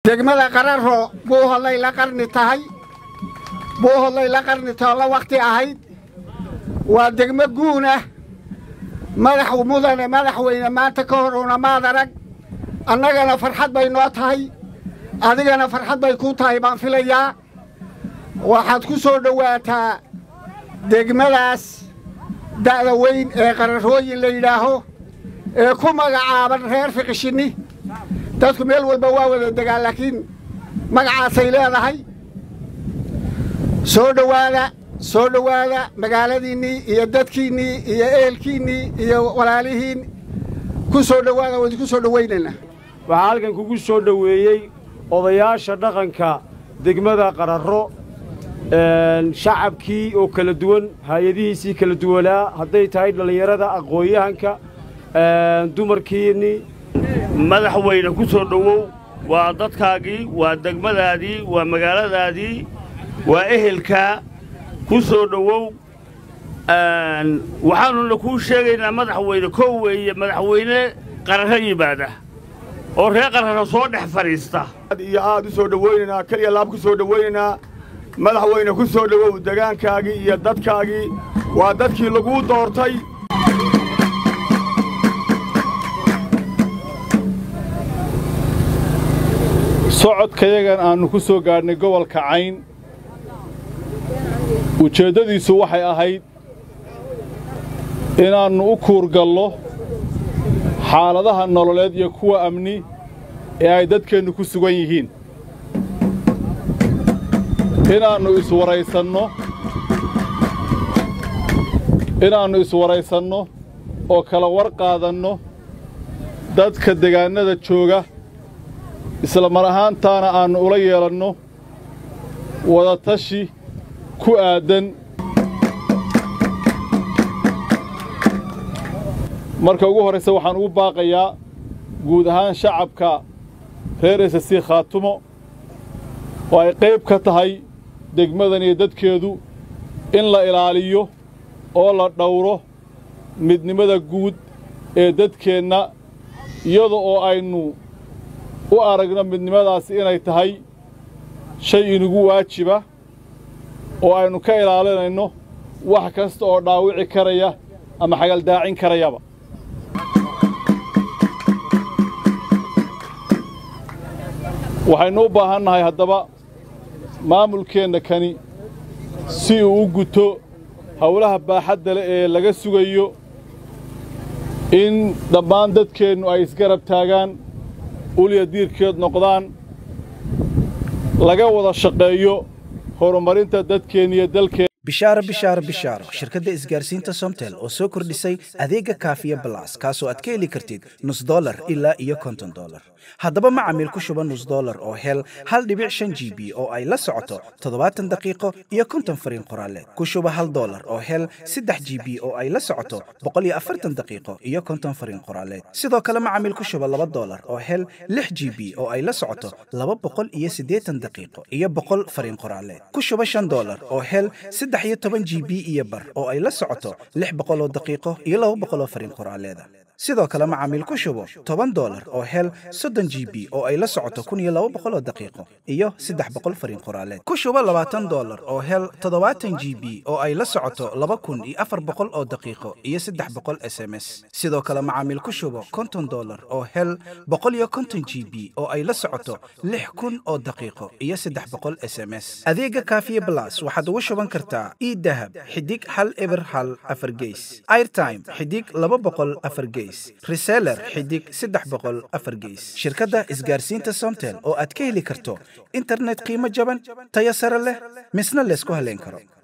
degmada qararo buuhodlay la qarni tahay buuhodlay la qarni taho la wakhti ahayd waa degmo guunah madax mudane madaxweyne maanta ka hor una maad arag annagana farxad bay noo tahay adigana farxad bay kuu tahay baan filayaa waxaad ku soo dhowaataa degmadaas da'da weyn ee qararooyin la yidhaaho ee ku magacaaban reer fiqishinni dadku meel walba waa wada degaan laakiin magacaasay leedahay soo dhowaada soo dhowaada magaaladiinnii iyo dadkiinnii iyo ehelkiinnii iyo walaalihiin ku soo dhowaada waa idinku soo dhowaynaynaa waxaa halkan kugu soo dhoweeyey odayaasha dhaqanka degmada qararro shacabkii oo kala duwan hay-adihiisii kala duwanaa hadday tahay dhallinyarada aqoon-yahanka dumarkiinnii madaxweyne ku soo dhowow waa dadkaagii waa degmadaadii waa magaaladaadii waa ehelkaa ku soo dhowow waxaanuna kuu sheegaynaa madaxweyne kow weeye madaxweyne qararro yimaada oo reer qararro soo dhex fadhiista iyo aad u soo dhowaynaynaa keliya laab ku soo dhowaynaynaa madaxweyne ku soo dhowow degaankaagii iyo dadkaagii waa dadkii laguu doortay socodkayagan aannu ku soo gaadhnay gobolka cayn ujeeddadiisu waxay ahayd inaannu u kuurgallo xaaladaha nololeed iyo kuwa amni ee ay dadkeennu ku sugan yihiin inaannu iswaraysanno inaannu iswaraysanno oo kala war qaadanno dadka degaannada jooga isla mar ahaantaana aannu ula yeelanno wadatashi ku aaddan marka ugu horraysa waxaan ugu baaqayaa guud ahaan shacabka reer esasi khaatumo oo ay qayb ka tahay degmadan iyo dadkeedu in la ilaaliyo oo la dhowro midnimada guud ee dadkeenna iyada oo aynu u aragno midnimadaasi inay tahay shay inugu waajiba oo aynu ka ilaalinayno wax kasta oo dhaawici karaya ama xagaldaacin karayaba waxaynu u baahannahay haddaba maamulkeenna kani si uu u guto howlaha baaxadda leh ee laga sugayo in dhammaan dadkeennu ay isgarab taagaan ulya diirkeed noqdaan laga wada shaqeeyo horumarinta dadkeenna iyo dalkeen bishaaro bishaaro bishaaro shirkadda isgaarsiinta somtel oo soo kordhisay adeega kaafiya balas kaasoo aad ka heli kartid nus dolar ilaa iyo konton dolar haddaba macamiil ku shuba nus dolar oo hel hal dhibic shan g b oo ay la socoto toddobaatan daqiiqo iyo konton fariin qoraaleed ku shuba hal dolar oo hel saddex g b oo ay la socoto boqol iyo afartan daqiiqo iyo konton fariin qoraaleed sidoo kale macamiil ku shuba laba dolar oo hel lix g b oo ay la socoto laba boqol iyo siddeetan daqiiqo iyo boqol fariin qoraaleed ku shuba shan dolar oo hel saddex iyo toban g b iyo bar oo ay la socoto lix boqol oo daqiiqo iyo laba boqol oo fariin qoraaleeda sidoo kale macaamiil ku shubo toban dolar oo hel soddon g b oo ay la socoto kun iyo laba boqol oo daqiiqo iyo saddex boqol fariin qoraaleed ku shubo labaatan dolar oo hel toddobaatan g b oo ay la socoto laba kun iyo afar boqol oo daqiiqo iyo saddex boqol s m s sidoo kale macaamiil ku shubo konton dolar oo hel boqol iyo konton g b oo ay la socoto lix kun oo daqiiqo iyo saddex boqol s m s adeega kaafiye blas waxaad ugu shuban kartaa idahab xidig hal eber hal afar geys airtime xidig laba boqol afar geys reseller xidig saddex boqol afar geys shirkadda isgaarsiinta somtel oo aad ka heli karto internet qiimo jaban tayo sare leh misna laysku halayn karo